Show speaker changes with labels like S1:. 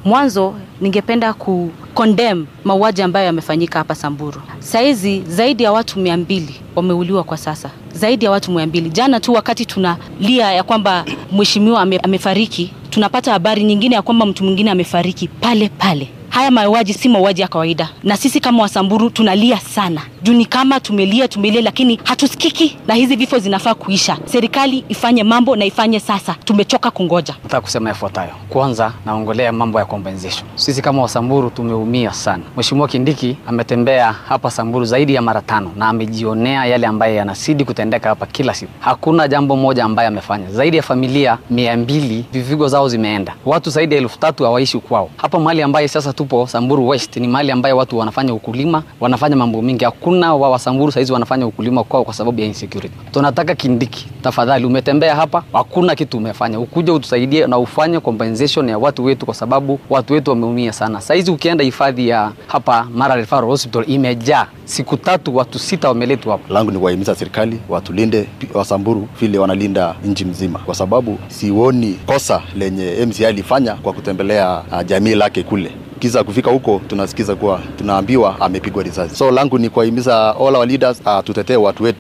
S1: Mwanzo ningependa ku condemn mauaji ambayo yamefanyika hapa Samburu. Saizi zaidi ya watu mia mbili wameuliwa kwa sasa, zaidi ya watu mia mbili. Jana tu wakati tunalia ya kwamba mheshimiwa ame, amefariki, tunapata habari nyingine ya kwamba mtu mwingine amefariki pale pale. Haya mauaji si mauaji ya kawaida, na sisi kama Wasamburu tunalia sana juu ni kama tumelia tumelia, lakini hatusikiki, na hizi vifo zinafaa kuisha. Serikali ifanye mambo na ifanye sasa, tumechoka kungoja.
S2: Nataka kusema yafuatayo. Kwanza naongelea mambo ya compensation. Sisi kama Wasamburu tumeumia sana. Mheshimiwa Kindiki ametembea hapa Samburu zaidi ya mara tano na amejionea yale ambaye yanazidi kutendeka hapa kila siku. Hakuna jambo moja ambaye amefanya. Zaidi ya familia mia mbili vivigo zao zimeenda, watu zaidi ya elfu tatu hawaishi kwao. Hapa mahali ambaye sasa tupo Samburu West ni mahali ambaye watu wanafanya ukulima, wanafanya mambo mingi. Hakuna wa Wasamburu saizi wanafanya ukulima kwao kwa sababu ya insecurity. Tunataka Kindiki, tafadhali, umetembea hapa, hakuna kitu umefanya, ukuje utusaidie na ufanye compensation ya watu wetu, kwa sababu watu wetu wameumia sana. Saizi ukienda hifadhi ya hapa Mara Referral Hospital imejaa, siku tatu watu sita wameletwa hapa.
S3: langu ni kuwahimiza serikali watulinde Wasamburu vile wanalinda nchi mzima, kwa sababu sioni kosa lenye MCI alifanya kwa kutembelea uh, jamii lake kule kiza kufika huko tunasikiza kuwa tunaambiwa amepigwa risasi. So langu ni kuwahimiza all our leaders uh, tutetee watu wetu.